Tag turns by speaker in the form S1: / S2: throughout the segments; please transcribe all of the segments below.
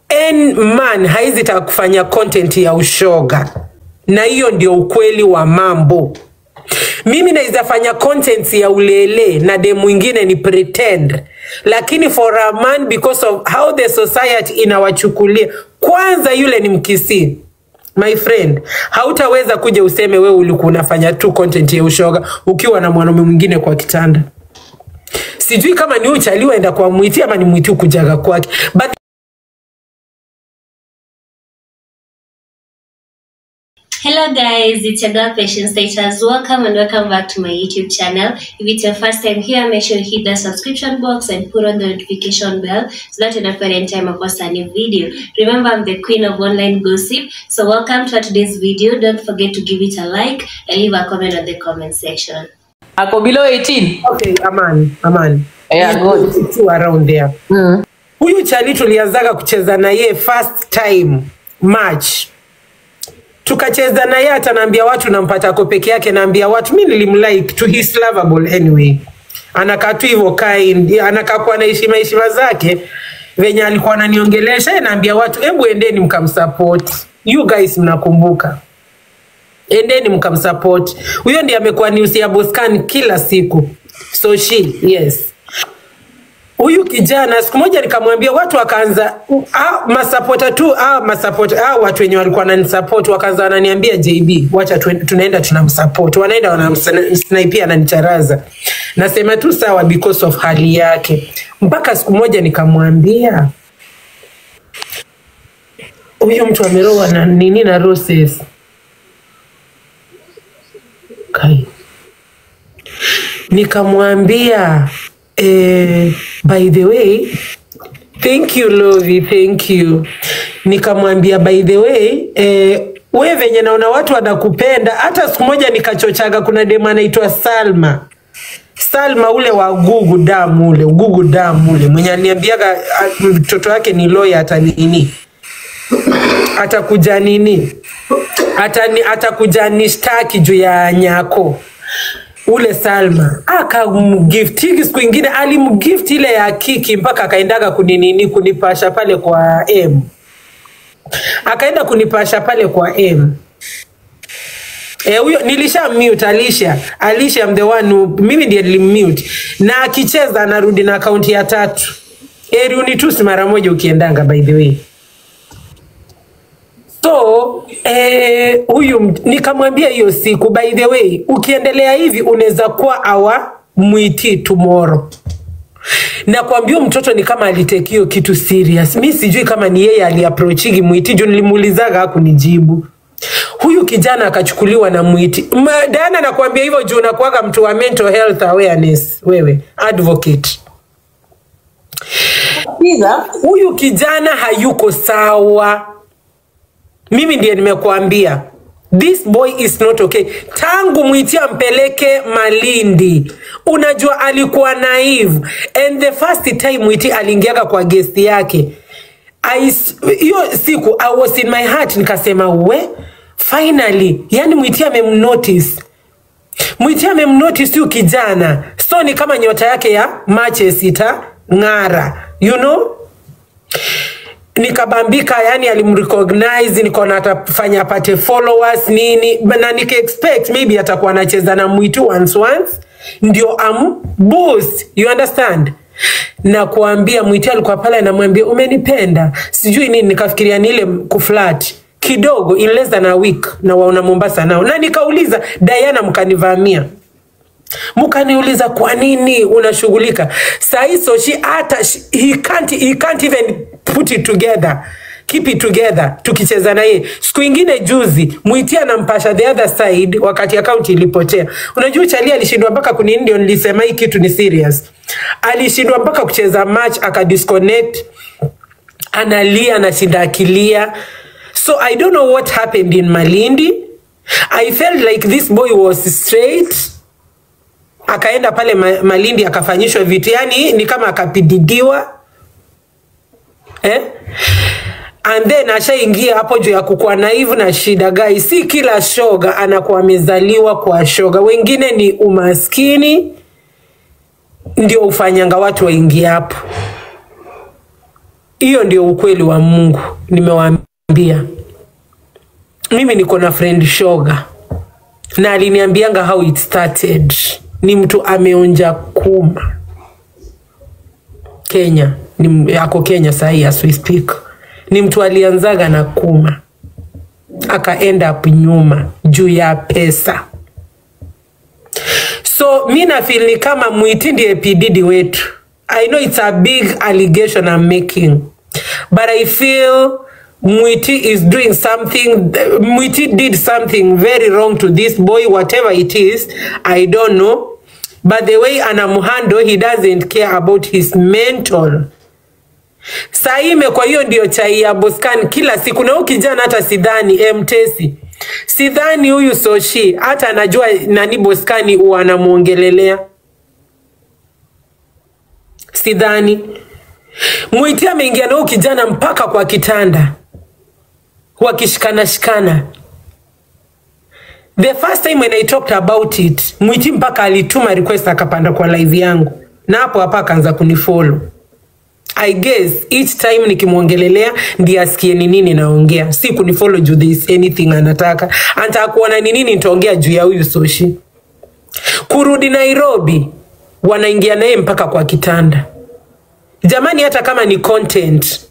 S1: en man haizi taka kufanya content ya ushoga na hiyo ndio ukweli wa mambo mimi naweza fanya content ya ulele na de mwingine ni pretend lakini for a man because of how the society inawachukulia kwanza yule ni mkisii my friend hautaweza kuja useme wewe ulikuwa unafanya tu content ya ushoga ukiwa na mwanaume mwingine kwa kitanda sijui kama ni uchaliwa enda kwa mwiti ama ni mwiti ukujaga kwake but
S2: Hello guys, it's your girl Patience Status. Welcome and welcome back to my YouTube channel. If it's your first time here, make sure you hit the subscription box and put on the notification bell so that you don't forget anytime I post a new video. Remember, I'm the queen of online gossip. So welcome to today's video. Don't forget to give it a like and leave a comment on the comment section.
S3: ako below 18
S1: okay amani amani
S3: Yeah,
S1: He's
S3: good.
S1: two around there
S3: mm.
S1: huyu chali tulianzaga kucheza na ye first time match tukacheza na ye hata naambia watu nampata ko peke yake naambia watu mi nilimlike to his lovable anyway anakaa tu hivyo kind anakaa kuwa na heshima heshima zake venye alikuwa ananiongelesha ye naambia watu hebu endeni mkamsupport you guys mnakumbuka endeni mkamsupport huyo ndiye amekuwa news ya boscan kila siku so she yes huyu kijana siku moja nikamwambia watu wakaanza ah, masapota tu ah, masapota ah, watu wenye walikuwa wananisupport wakaanza wananiambia JB wacha tu- tunaenda tunamsupport wanaenda wanamsnaipia ananicharaza nasema tu sawa because of hali yake mpaka siku moja nikamwambia huyu mtu ameroa na nini na roses kai nikamwambia eh, by the way thank you lovi thank you nikamwambia by the way eh, we venye naona watu wanakupenda hata siku moja nikachochaga kuna demu anaitwa salma salma ule wa gugu damu ule gugu damu ule mwenye aliniambiaga ah, mtoto wake ni loya hata nini atakuja nini Atani, atakuja nishtaki juu ya nyako ule Salma akamgiftiki siku ingine alimgift ile ya kiki mpaka akaendaga kuninini kunipasha pale kwa M akaenda kunipasha pale kwa M Eh, huyo nilisha mute Alisha. Alisha I'm the one who, mimi ndiye nilimute. Na akicheza anarudi na akaunti ya tatu. Eri unitusi mara moja ukiendanga by the way. So eh, huyu m- nikamwambia hiyo siku, by the way, ukiendelea hivi unaweza kuwa awa mwiti tomorrow. Na kuambia huyu mtoto ni kama alitake hiyo kitu serious. Mi sijui kama ni yeye aliapproachigi mwiti juu nilimuulizaga hakunijibu. Huyu kijana akachukuliwa na mwiti. Ma- Diana nakwambia hivyo juu unakuwaga mtu wa mental health awareness wewe, advocate
S3: Sikiza,
S1: huyu kijana hayuko sawa mimi ndiye nimekuambia this boy is not okay tangu mwiti ampeleke malindi unajua alikuwa naive and the first time mwiti aliingiaga kwa gesti yake I s- hiyo siku i was in my heart nikasema we finally yani mwiti amemnotice mwiti amemnotice huyu kijana so ni kama nyota yake ya matches itang'ara you know nikabambika yani alimrecognize nikaona atafanya apate followers nini na nika expect maybe atakuwa anacheza na mwitu once once ndio am boost you understand na kuambia mwiti alikuwa pale anamwambia umenipenda sijui nini nikafikiria ni ile kuflat kidogo in less than a week na waona mombasa nao na nikauliza diana mkanivamia mkaniuliza kwa nini unashughulika sahii soshi hata sh- he can't, he can't even put it together keep it together tukicheza na yeye siku ingine juzi mwiti anampasha the other side wakati akaunti ilipotea unajua chali alishindwa mpaka kunini ndio nilisema hii kitu ni serious alishindwa mpaka kucheza match akadisconnect analia anashinda akilia so i don't know what happened in malindi i felt like this boy was straight akaenda pale ma, Malindi akafanyishwa vitu, yani ni kama akapididiwa eh? and then ashaingia hapo juu ya kukuwa naivu na shida gai. Si kila shoga anakuwa amezaliwa kwa shoga, wengine ni umaskini ndio ufanyanga watu waingie hapo. hiyo ndio ukweli wa mungu nimewaambia mimi niko na friend shoga na aliniambianga how it started ni mtu ameonja kuma kenya ni, ako kenya sahii as we speak ni mtu alianzaga na kuma akaenda up nyuma juu ya pesa so mi nafil ni kama mwiti ndiye pdd wetu i know it's a big allegation i'm making but i feel mwiti is doing something mwiti did something very wrong to this boy whatever it is i don't know but the way anamhandle he doesn't care about his mental saime kwa hiyo ndio chai ya boskan kila siku na huyu kijana hata sidhani mtesi sidhani huyu soshi hata anajua nani boskani huwa anamwongelelea sidhani mwiti ameingia na huyu kijana mpaka kwa kitanda wakishikana shikana the first time when i talked about it mwiti mpaka alituma request akapanda kwa live yangu na hapo hapa akaanza kunifollow i guess each time nikimwongelelea ndiye asikie ni nini naongea si kunifollow juu there is anything anataka anataka kuona ni nini nitaongea juu ya huyu soshi kurudi nairobi wanaingia naye mpaka kwa kitanda jamani hata kama ni content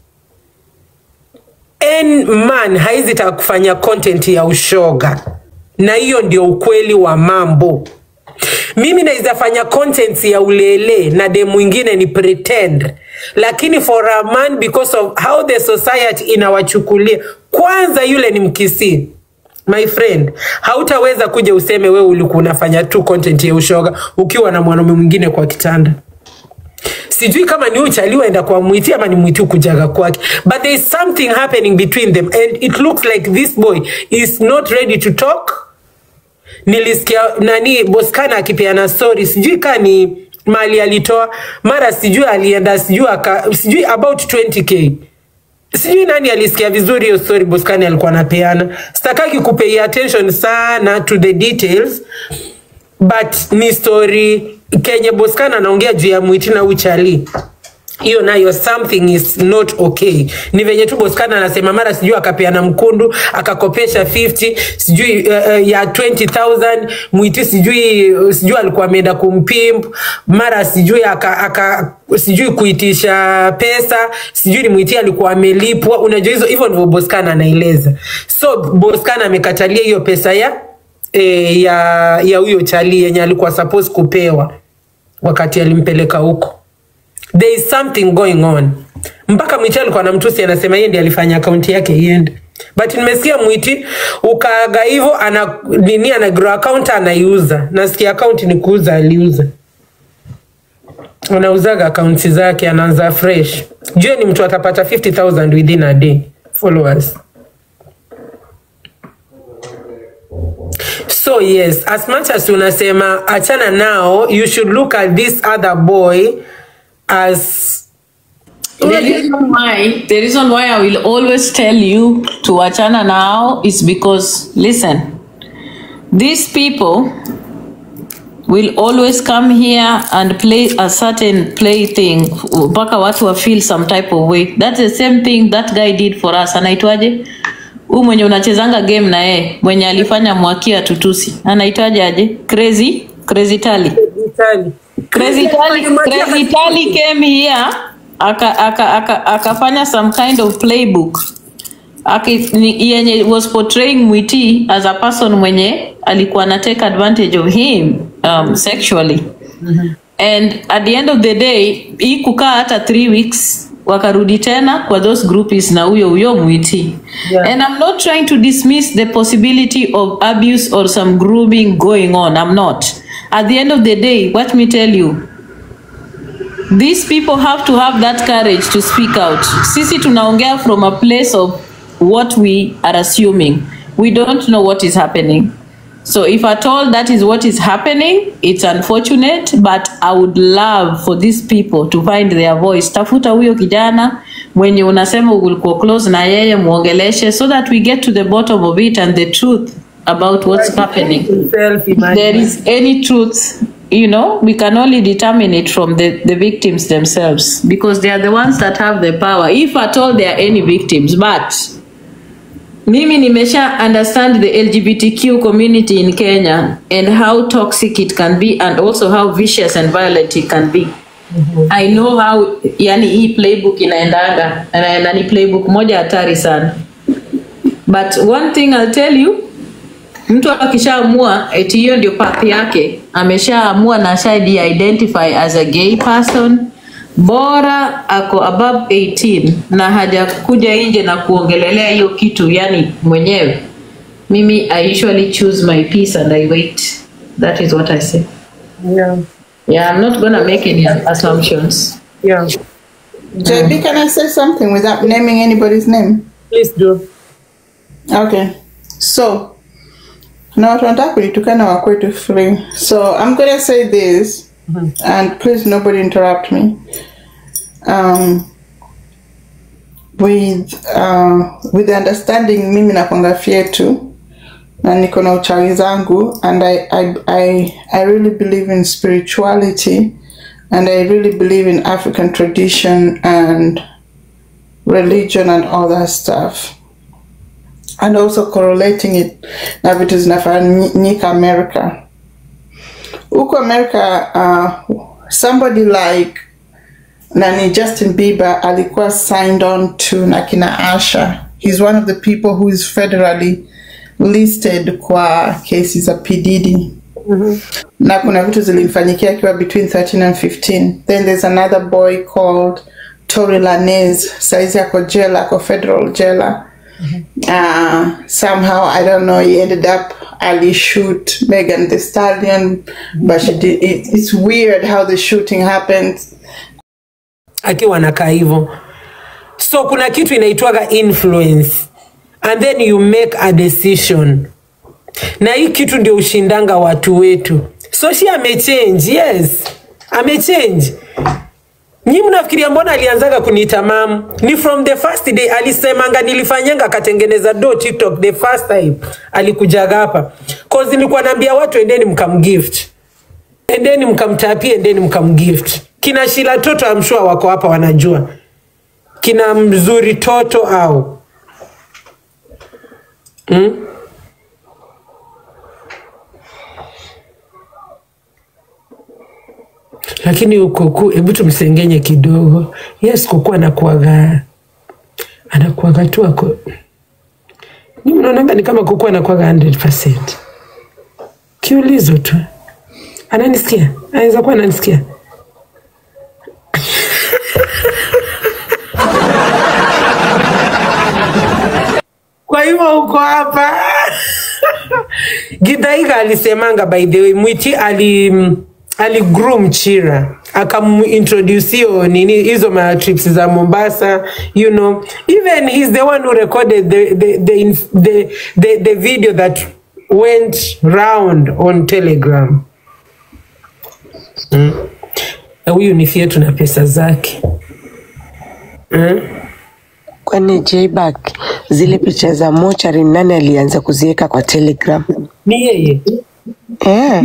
S1: en man haizi taka kufanya content ya ushoga na hiyo ndio ukweli wa mambo mimi naweza fanya content ya ulele na de mwingine ni pretend lakini for a man because of how the society inawachukulia kwanza yule ni mkisii my friend hautaweza kuja useme wewe ulikuwa unafanya tu content ya ushoga ukiwa na mwanaume mwingine kwa kitanda sijui kama ni uchaliwa enda kwa mwiti ama ni mwiti kujaga kwake but there is something happening between them and it looks like this boy is not ready to talk nilisikia nani boskana akipeana story sijui kaa ni mali alitoa mara sijui alienda sijui aka sijui about 20k sijui nani alisikia vizuri hiyo story boskani alikuwa anapeana sitakaki kupei attention sana to the details but ni story kenye boskana anaongea juu ya mwiti na uchali hiyo nayo something is not okay ni venye tu boskana anasema mara sijui akapeana mkundu akakopesha 50 sijui uh, uh, ya 20000 mwiti sijui sijui alikuwa ameenda kumpimp mara sijui aka, aka sijui kuitisha pesa sijui ni mwiti alikuwa amelipwa unajua hizo hivyo ndivyo boskana anaeleza so boskana amekatalia hiyo pesa ya e, ya ya huyo chali yenye alikuwa suppose kupewa wakati alimpeleka huko there is something going on mpaka mwiti alikuwa na mtusi anasema yeye ndiye alifanya akaunti yake iende but nimesikia mwiti ukaaga hivyo ana nini ana grow account anaiuza nasikia akaunti ni kuuza aliuza anauzaga akaunti zake anaanza fresh jue ni mtu atapata 50000 within a day followers so yes as much as unasema achana nao you should look at this other boy as
S3: The reason why the reason why I will always tell you to wachana now is because listen, these people will always come here and play a certain plaything mpaka watu wa feel some type of way. That's the same thing that guy did for us. Anaitwaje? Huyu mwenye unachezanga game na yeye, mwenye alifanya mwakia tutusi. Anaitwaje aje? Crazy? Crazy Tally.
S1: Vitali.
S3: Crazy Tally, Crazy Tally came here aka aka aka akafanya some kind of playbook Aki, ni, yenye was portraying Mwiti as a person mwenye alikuwa na take advantage of him um, sexually and at the end of the day hii kukaa hata three weeks wakarudi tena kwa those groupies na huyo huyo Mwiti
S1: Yeah.
S3: and I'm not trying to dismiss the possibility of abuse or some grooming going on I'm not at the end of the day let me tell you these people have to have that courage to speak out sisi tunaongea from a place of what we are assuming we don't know what is happening so if at all that is what is happening it's unfortunate but i would love for these people to find their voice tafuta huyo kijana mwenye unasema ulikuwa close na yeye muongeleshe so that we get to the bottom of it and the truth about what's happening
S1: Himself,
S3: if
S1: imagine.
S3: there is any truth you know, we can only determine it from the, the victims themselves because they are the ones that have the power, if at all there are any victims. But mimi nimesha understand the LGBTQ community in Kenya and how toxic it can be and also how vicious and violent it can be. I know how yani hii playbook inaendanga na, na ni playbook moja hatari sana. But one thing I'll tell you, mtu akishaamua eti hiyo ndio path yake, ameshaamua na ashaji identify as a gay person, bora ako above 18 na hajakuja nje na kuongelelea hiyo kitu yani mwenyewe. Mimi I usually choose my peace and I wait. That is what I say.
S1: Yeah.
S3: Yeah, I'm not gonna make any assumptions.
S1: Yeah.
S4: JB, can I say something without naming anybody's name?
S1: Please do.
S4: Okay. So, na watu wanataka kunitukana wa kwetu free. So, I'm gonna say this, and please nobody interrupt me. Um, with uh, with the understanding mimi nakwanga fyetu na niko na uchawi zangu and I, I, I, I really believe in spirituality and I really believe in African tradition and religion and all that stuff and also correlating it na vitu zinafanyika America. Huko America, uh, somebody like nani Justin Bieber alikuwa signed on to na kina Asha. He's one of the people who is federally listed kwa kesi za P Diddy. Na kuna vitu zilimfanyikia akiwa between 13 and 15. Then there's another boy called Tory Lanez. Saizi ako jela, ako federal jela. Uh, somehow I don't know. He ended up Ali shoot Megan the Stallion, but she did. It, it's weird how the shooting happens.
S1: akiwa anakaa hivyo so kuna kitu inaitwaga influence and then you make a decision na hii kitu ndio ushindanga watu wetu so she amechange yes amechange nyi mnafikiria mbona alianzaga kuniita mam ni from the first day alisemanga nilifanyanga akatengeneza do tiktok the first time alikujaga hapa cause nilikuwa naambia watu endeni mkamgift endeni mkamtapie endeni mkamgift kina shila toto amshua wako hapa wanajua kina mzuri toto au mm? lakini huko hebu tumsengenye kidogo yes kuku anakuaga anakuaga tu ako ni mnaonanga ni kama kuku anakuaga 100 kiulizo tu ananisikia anaweza kuwa ananisikia kwa hivyo uko hapa gidhaiga alisemanga by the way mwiti ali aligroom chira akamintroduce hiyo nini hizo ma trips za mombasa you know even he's the one who recorded the, the, the, inf- the, the, the video that went round on telegram Mm. Na huyu ni fyetu na pesa zake mm?
S5: Kwani Jback, zile picha za mochari nani alianza kuziweka kwa Telegram?
S1: ni yeye
S5: Eh,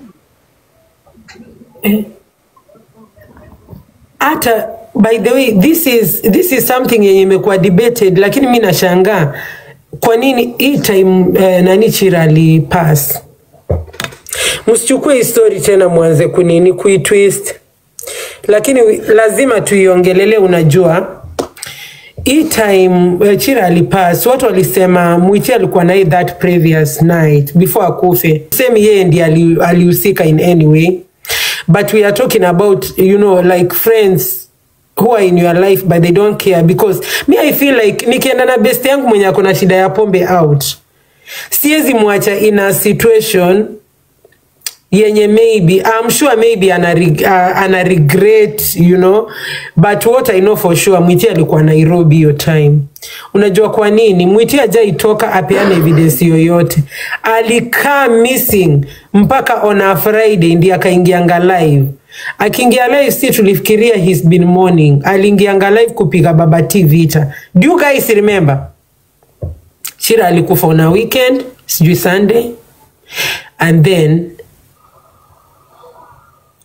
S1: hata by the way this is, this is something yenye imekuwa debated lakini mi nashangaa kwa nini hii time eh, nani chira alipass msichukue hii story tena mwanze kunini kuitwist lakini lazima tuiongelele unajua hii time uh, chira alipass watu walisema mwichi alikuwa naye that previous night before akufe semi yeye ndi ali- alihusika in any way but we are talking about you know like friends who are in your life but they don't care because me i feel like nikienda na best yangu mwenye ako na shida ya pombe out siwezi mwacha in a situation yenye maybe I'm sure maybe ana, reg, uh, ana regret you know but what I know for sure Mwiti alikuwa Nairobi hiyo time. Unajua kwa nini Mwiti hajaitoka apeane evidence yoyote, alikaa missing mpaka on a Friday ndiye akaingianga live. Akiingia live si tulifikiria he's been mourning, aliingianga live kupiga Baba T vita. Do you guys remember? Chira alikufa on a weekend, sijui Sunday and then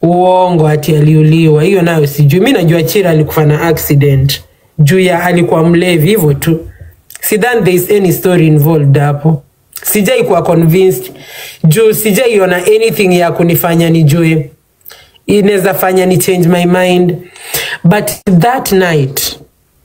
S1: uongo ati aliuliwa hiyo nayo sijui mi najua chira alikufa na accident juu ya alikuwa mlevi hivyo tu sidhani there is any story involved hapo sijai kuwa convinced juu sijaiona anything ya kunifanya nijue inaweza fanya ni change my mind but that night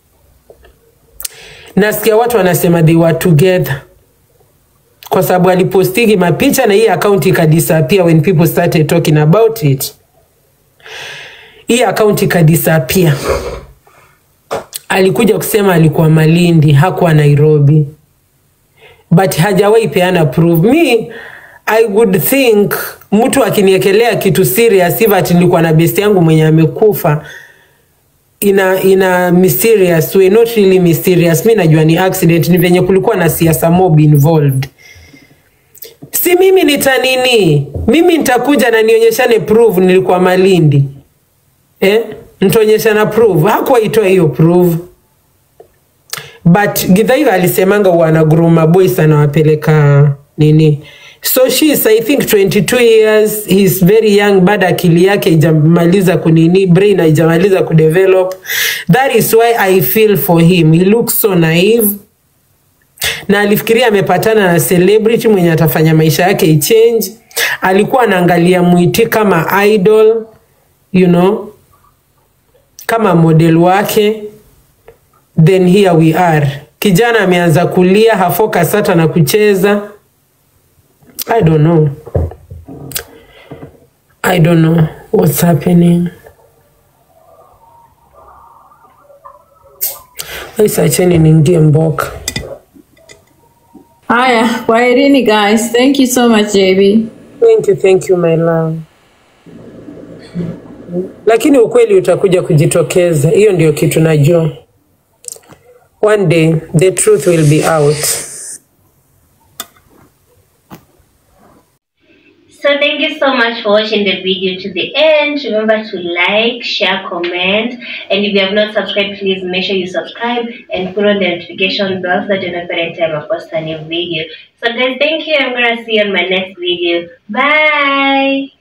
S1: nasikia watu wanasema they were together kwa sababu alipostigi mapicha na hii akaunti ikadisappear when people started talking about it hii akaunti ikadisappear alikuja kusema alikuwa malindi hakuwa nairobi but hajawahi peana proof me i would think mtu akiniekelea kitu serious hivi ati nilikuwa na best yangu mwenye amekufa ina ina mysterious way not really mysterious mi najua ni accident ni venye kulikuwa na siasa mob involved si mimi nitanini mimi nitakuja na nionyeshane proof nilikuwa malindi eh? nitaonyeshana proof hakuwaitoa hiyo proof but githaiga alisemanga wanaguruma boys anawapeleka nini so she is i think 22 years he is very young bado akili yake ijamaliza kunini brain haijamaliza kudevelop that is why i feel for him he looks so naive na alifikiria amepatana na celebrity mwenye atafanya maisha yake ichange alikuwa anaangalia mwiti kama idol you know kama model wake then here we are kijana ameanza kulia hafocus hata na kucheza i don't know i don't know what's happening isacheni niingie mboka
S3: Haya, kwaherini guys. Thank you so much JB.
S1: thank you thank you my love lakini ukweli utakuja kujitokeza hiyo ndio kitu najua one day the truth will be out
S2: So thank you so much for watching the video to the end. Remember to like, share, comment, and if you have not subscribed, please make sure you subscribe and put on the notification bell so that you know every time I post a new video. So guys, thank you. I'm gonna see you on my next video. Bye.